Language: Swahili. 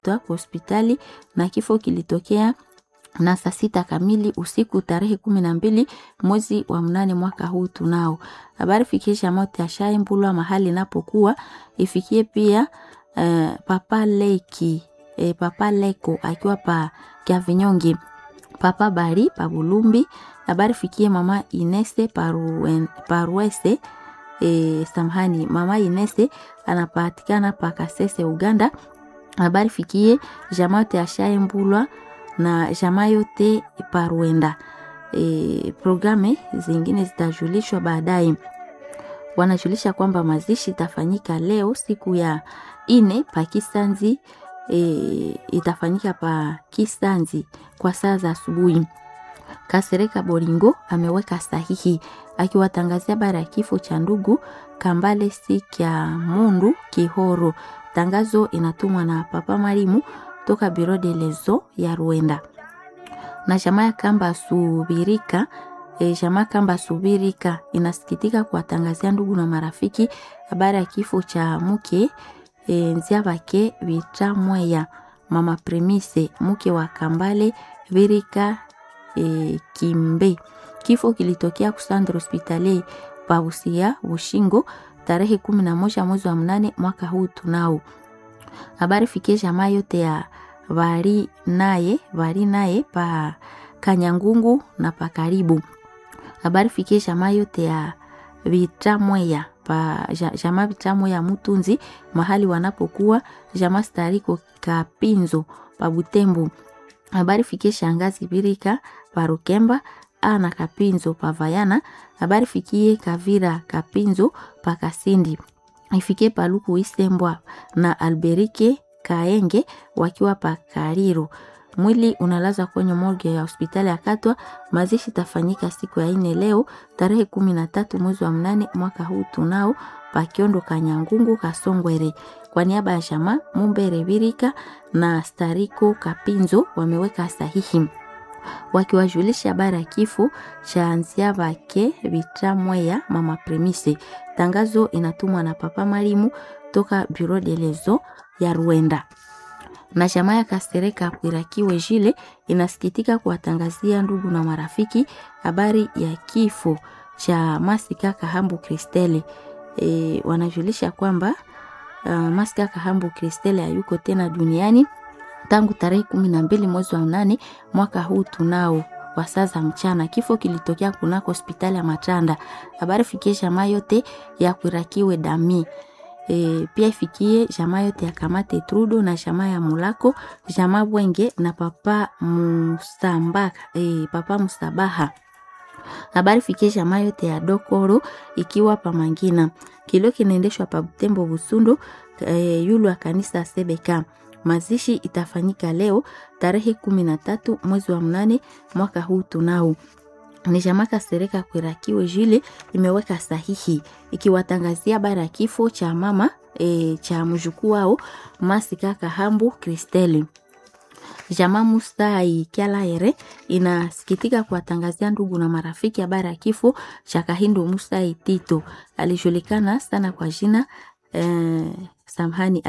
aliletwa kwa hospitali na kifo kilitokea na saa sita kamili usiku tarehe kumi na mbili mwezi wa mnane mwaka huu tunao. Habari fikisha mote ashaye mbulwa mahali inapokuwa ifikie pia uh, papa leki eh, papa leko akiwa pa Kiavinyonge, papa bari pa Bulumbi. Habari fikie mama Inese paruen, paruese eh, samhani mama Inese anapatikana pa Kasese Uganda. Habari fikie jamote ashaye mbulwa na jamaa yote Parwenda. E, programe zingine zitajulishwa baadaye. Wanajulisha kwamba mazishi itafanyika leo siku ya ine pa Kisanzi. E, itafanyika pa Kisanzi kwa saa za asubuhi. Kasereka Boringo ameweka sahihi akiwatangazia habari ya kifo cha ndugu Kambale Sikya Mundu Kihoro. Tangazo inatumwa na Papa Marimu toka Biro de Lezo ya Rwanda na jamaa ya Kamba Subirika. E, jamaa Kamba Subirika inasikitika kuwatangazia ndugu na marafiki habari ya kifo cha mke e, Nziabake Bitamweya mama Premise mke wa Kambale Virika e, Kimbe. Kifo kilitokea kusandra hospitali Pausia Bushingo tarehe kumi na moja mwezi wa mnane mwaka huu tunao habari fikie jamaa yote ya vari naye vari naye pa Kanyangungu na pa karibu. Habari fikie jamaa yote ya Vitamweya pa jamaa Vitamweya Mutunzi mahali wanapokuwa jamaa Stariko Kapinzo pa Butembo. Habari fikie shangazi Birika pa Rukemba ana Kapinzo pa Vayana. Habari fikie Kavira Kapinzo pa Kasindi ifikie Paluku Isembwa na Alberike Kaenge wakiwa pa Kariro. Mwili unalazwa kwenye morgue ya hospitali ya Katwa. Mazishi tafanyika siku ya ine leo tarehe kumi na tatu mwezi wa mnane mwaka huu tunao pa Kiondo Kanyangungu Kasongwere. Kwa niaba ya Shama Mumbere Birika na Stariko Kapinzo wameweka sahihi wakiwajulisha habari ya kifo cha Nziabake Bitamweya mama Premise. Tangazo inatumwa na Papa Marimu toka Bureau de Lezo ya Rwanda. Na jamaa ya Kasereka Kwirakiwe Jile inasikitika kuwatangazia ndugu na marafiki habari ya kifo cha Masika Kahambu Kristele. E, wanajulisha kwamba uh, Masika Kahambu Kristele hayuko tena duniani tangu tarehe kumi na mbili mwezi wa nane mwaka huu tunao kwa saa za mchana. Kifo kilitokea kunako hospitali ya Matanda. Habari fikie jamaa yote ya Kwirakiwe Dami. E, pia ifikie jamaa yote ya Kamate Trudo na jamaa ya Mulako, jamaa Bwenge na papa Musambaka, e, papa Musabaha. Habari fikie jamaa yote ya Dokoro ikiwa pa Mangina. Kilio kinaendeshwa pa Butembo Busundu, e, yulu wa kanisa Sebeka. Mazishi itafanyika leo tarehe kumi na tatu mwezi wa mnane mwaka huu tunao ni jamaa Kasereka Kwirakiwe Jile imeweka sahihi ikiwatangazia habari ya kifo cha mama e, cha mjukuu wao Masika Kahambu Kristeli. Jamaa Mustai Kyalaere inasikitika kuwatangazia ndugu na marafiki habari ya kifo cha Kahindu Mustai Tito, alijulikana sana kwa jina e, samhani